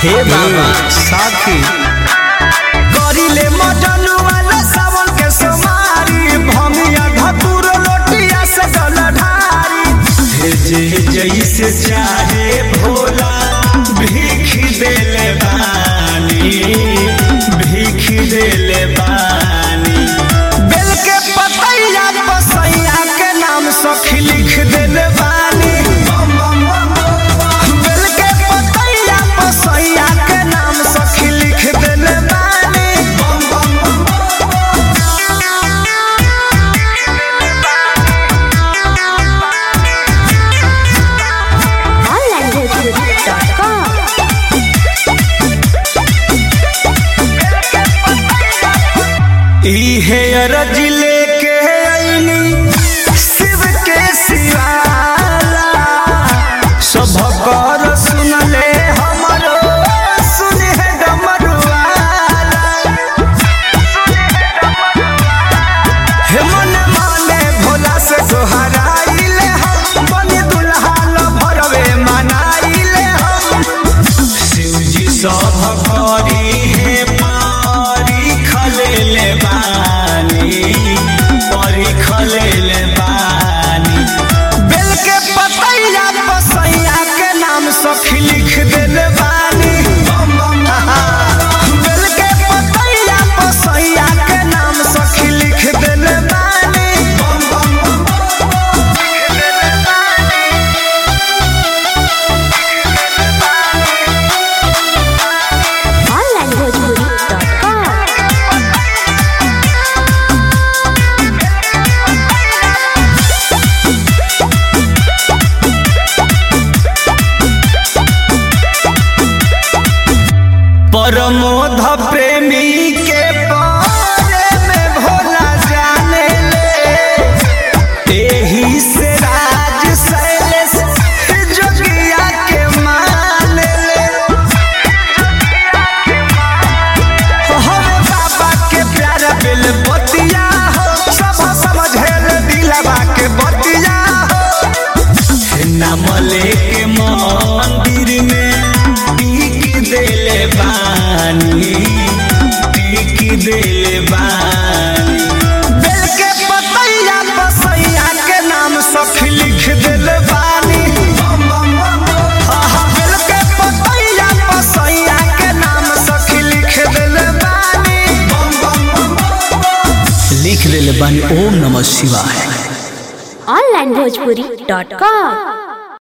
हे बाबा साथी करिले मजनू वाला सावन के सोमारी भमिया धतुर लोटिया से जल ढारी भेजे जैसे चाहे भोला भीख देले बानी भीख देले बानी बेल के पतैया पसैया के नाम सखी लिख देले बानी बेल के पतैया पसैया के नाम सखी लिख देले बानी onlinebhojpuri.com इहे अरज लेके आईनी शिव के सिवाला सब कर सुन ले हमरो सुन है डमरुआला हे मन माने भोला से दोहराइले हम बन दुल्हा ल भरवे मनाइले हम शिवजी सब करी हे पारी खलेले बानी परी खलेले बानी बेल के पतैया पसैया के नाम सखी लिख देले बानी बेल के पतैया पसैया के नाम सखी लिख देले बानी onlinebhojpuri.com परमोध प्रेमी के बारे में भोला जाने ले एही से राज शैलेश जोगिया के मान ले हरे बाबा के प्यारा बेल बतिया हो सब समझे दिलवा के बतिया हो नाम लेके मंदिर में टीक देले बानी टीक देले बानी बेल के पतैया बसैया के नाम सखी लिख देले बानी आहा, बेल के पतैया बसैया के नाम सखी लिख देले बानी लिख देले बानी ओम नमः शिवाय onlinebhojpuri.com